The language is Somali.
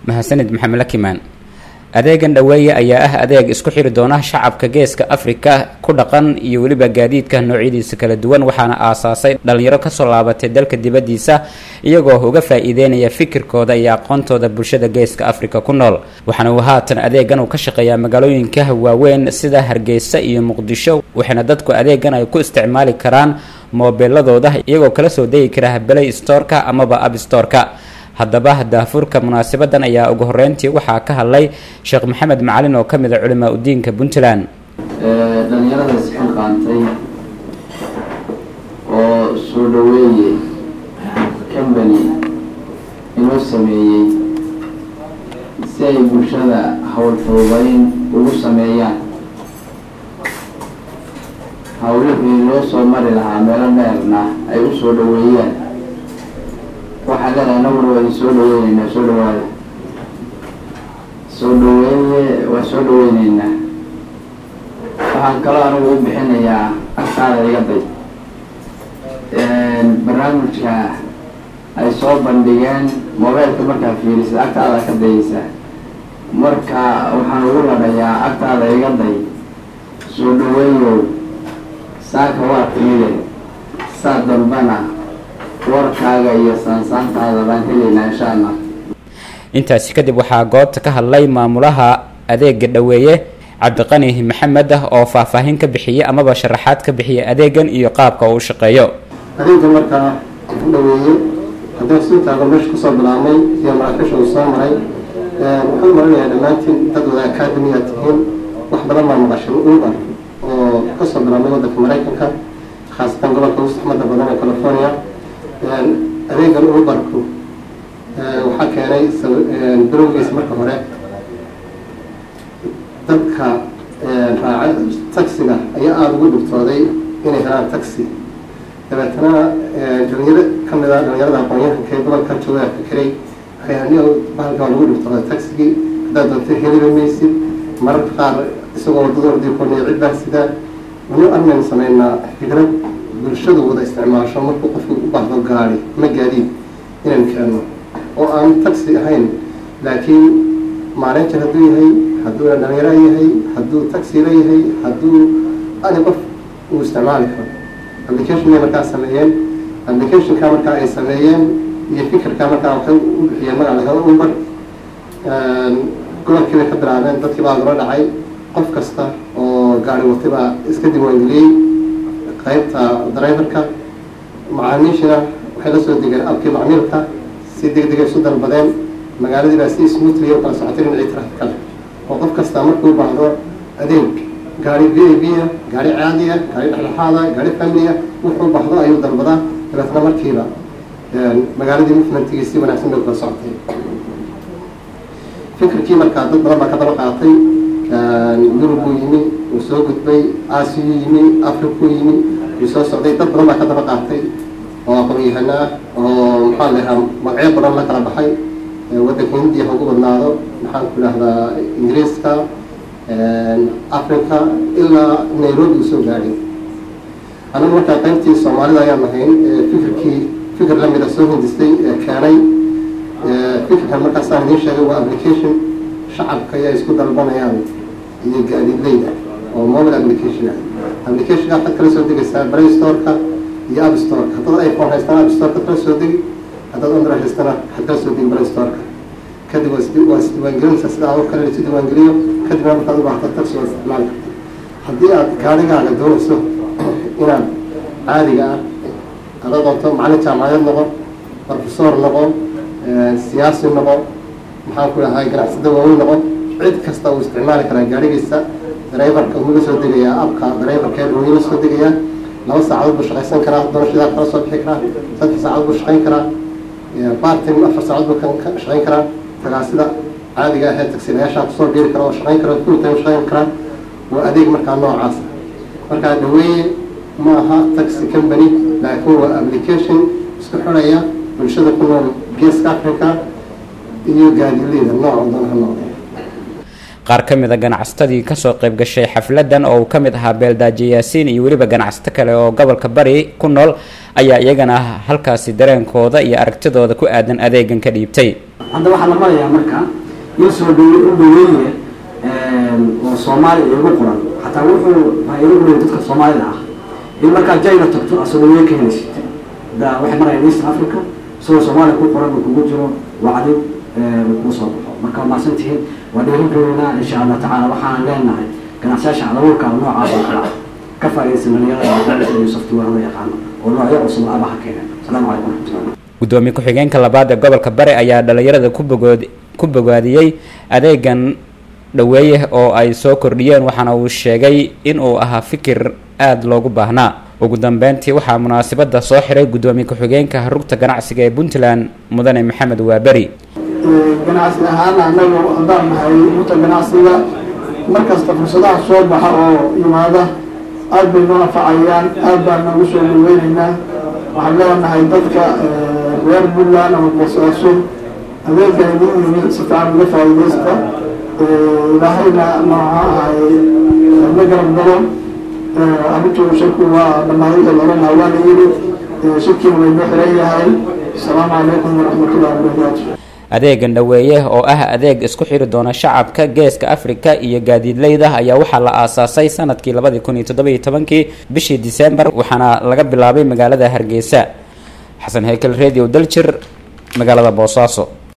mahadsanid maxamed lakimaan adeegan dhaweeye ayaa ah adeeg isku xiri doona shacabka geeska afrika ku dhaqan iyo weliba gaadiidka noocyadiisa kala duwan waxaana aasaasay dhalinyaro kasoo laabatay dalka dibadiisa iyagoo uga faa-iideynaya fikirkooda iyo aqoontooda bulshada geeska afrika ku nool waxaana uu haatan adeegan uu ka shaqeeyaa magaalooyinka waaweyn sida hargeysa iyo muqdisho waxaana dadku adeegan ay ku isticmaali karaan moobiladooda iyagoo kala soo degi kara belay storeka amaba abstoreka haddaba daafurka munaasabadan ayaa ugu horeyntii waxaa ka hadlay sheekh maxamed macalin oo kamid a culimaa udiinka puntland dhalinyarada isxilqaantay oo soo dhaweeye combany inoo sameeyey si ay bulshada howlfuubayn ugu sameeyaan hawlihii loo soo mari lahaa meelo dheerna ay u soo dhaweeyaan waxaa leedahay anaguna waa idin soo dhaweyneynaa soo dhawaada soo dhaweeye waa soo dhaweyneynaa waxaan kaloo anigu u bixinayaa agtaada iga day barnaamijka ay soo bandhigeen mobeylka markaa fiirisid agtaada ka dayeysa marka waxaan ugu ladhayaa agtaada iga day soo dhaweeyow saaka waa timide saa dambana warkaaga iyo saansaantaada baan helaynaa insha allah intaasi kadib waxaa goobta ka hadlay maamulaha adeega dhaweeye cabdiqani maxamed ah oo faahfaahin ka bixiyay amaba sharaxaad ka bixiyay adeegan iyo qaabka uu shaqeeyo adeega markaa u dhaweeye haddii sintaaga meesha kusoo bilaabmay iyo maraakisha uu soo maray wuxuu marinayaa dhammaantiin dad wada academy aad tihiin wax badan baa maqashay uber oo kasoo bilaabmay waddanka maraykanka khaasatan gobolka ugu saxmada badan ee california adeegan uberku waxaa keenay bilowgiisa marka hore dadka raaca taxiga ayaa aada ugu dhibtooday inay helaan taxi dabeetana dhalinyaro kamid a dhalinyarada aqoon-yahanka ee gobolka jooga fikiray waxay bahalka waa lagu dhibtooday taxigii haddaad doonto heliba maysid mararka qaar isagoo wadada ordii koonaya cid baa sidaa wani armaynu sameynaa fikrad bulshadu wada isticmaasho markuu qofku u baahdo gaari ma gaadiid inaynu keenno oo aan taxi ahayn laakiin maalinta hadduu yahay hadduu dhalinyaro yahay hadduu taxi la yahay hadduu ani qof uu isticmaali karo applicationay markaa sameeyeen applicationka markaa ay sameeyeen iyo fikirka markaa waxay u bixiyeen magac lahado uber gobolkii bay ka bilaabeen dadkii baa loola dhacay qof kasta oo gaari watay baa iska diiwaangeliyey qaybta driverka macaamiishina waxay la soo degeen abkii macmiilka si deg degay isu dalbadeen magaaladii baa si smoothly u kala socotay dhinacii trafika leh oo qof kasta markuu baahdo adeeg gaari v a b a gaari caadiya gaari dhexdhexaada gaari familiya wuxuu baahdo ayuu dalbadaa dabeetna markiiba magaaladii movementigii si wanaagsan bay kala socotay fikirkii markaa dad badan baa ka daba qaatay yurubuu yimi uu soo gudbay aasiyuu yimi africuu yimi uu soo socday dad badan baa ka daba qaatay oo aqoon-yahano ah oo maxaa lahaa magacyo badan la kala baxay waddanka hindiya ha ugu badnaado maxaan ku idhahdaa ingiriiska africa ilaa nairobi uu soo gaadhay anagu markaa qaybtii soomaalida ayaan nahayn fikirkii fikir lamida soo hindistay ee keenay fikirkan markaasaan idiin sheegay waa application shacabka ayaa isku dalbanayaan iyo gaadiidleyda oo mobile application ah applicationka waxaad kala soo degaysaa play storeka iyo app storeka haddaad iphone haystaan app storeka kala soo degi haddaad android haystana waxaad kala soo degi play storeka kadib waa isdiiwaangelinaysaa sida adoo kale isu diiwaangeliyo kadibna markaad u baahdo taxi waa isticmaali karta haddii aad gaarigaaga doonayso inaad caadiga ah ada doonto macalin jaamacadeed noqon professor noqon siyaasi noqon maxaan ku dhahay ganacsada waaweyn noqon cid kasta uu isticmaali karaa gaarigiisa driverka uu la soo degayaa abka driverkeed uu la soo degayaa laba saacadood buu shaqaysan karaa doonashadaa kala soo bixi karaa saddex saacadood buu shaqayn karaa bartim afar saacadood buu ka shaqayn karaa tagaasida caadiga ahee tagsilayaashaa kusoo dhiiri kara oo shaqayn kara full time shaqayn karaa waa adeeg markaa noocaas markaa dhaweeye ma aha taxi company laakiin waa application isku xidhaya bulshada ku nool geeska africa iyo gaadileyda nooca doon ha noqdee qaar ka mid a ganacsatadii kasoo qayb gashay xafladan oo uu ka mid ahaa beeldaaje yaasiin iyo weliba ganacsato kale oo gobolka bari ku nool ayaa iyagana halkaasi dareenkooda iyo aragtidooda ku aadan adeegan ka dhiibtay hadda waxaa la marayaa marka in soo dhawe u dhaweeye oo soomaaliya igu qoran xataa wuxuu igu qoray dadka soomaalida ah in markaa jayna tagto asoo dhaweeye ka helaysid da waxay marayaan east africa isagoo soomaaliya ku qoran uu kugu jiro wacdi uu kugu soo baxo marka waa mahadsantihiin waa dhiirigelinaa insha allah tacaala waxaan leenahay ganacsiyaasha cadabuurka noocaas oo kale ah ka faa'iidaysan dhalinyarada iyo software la yaqaano oo noocyo cusub abaha keeneen asalaamu calaykum waraxmatullahi gudoomiye ku-xigeenka labaad ee gobolka bari ayaa dhalinyarada ku bogood ku bogaadiyey adeegan dhaweeye oo ay soo kordhiyeen waxaana uu sheegay in uu ahaa fikir aada loogu baahnaa ugu dambeyntii waxaa munaasabada soo xiray gudoomiye ku-xigeenka rugta ganacsiga ee puntland mudane maxamed waaberi ganacsi ahaan annagu haddaan nahay rugta ganacsiga markasta fursadaha soo baxa oo yimaada aada bay noo anfacayaan aada baan noogu soo dhaweyneynaa waxaan leenahay dadka reer puntland ama boosaaso adeega idin yimi si fiican uga faa'iidaysta ilaahayna nooca ahay la garab galo arrintu shirku waa dhammaaday ee lorana waa la yidhi shirkiina way noo xiran yahay asalaamu calaykum waraxmatullahi wabarakaatu adeegan dhaweeye oo ah adeeg isku xiri doona shacabka geeska afrika iyo gaadiidleyda ayaa waxaa la aasaasay sanadkii labadii kun iyo toddoba iyo tobankii bishii disembar waxaana laga bilaabay magaalada hargeysa xasan hekel radio daljir magaalada boosaaso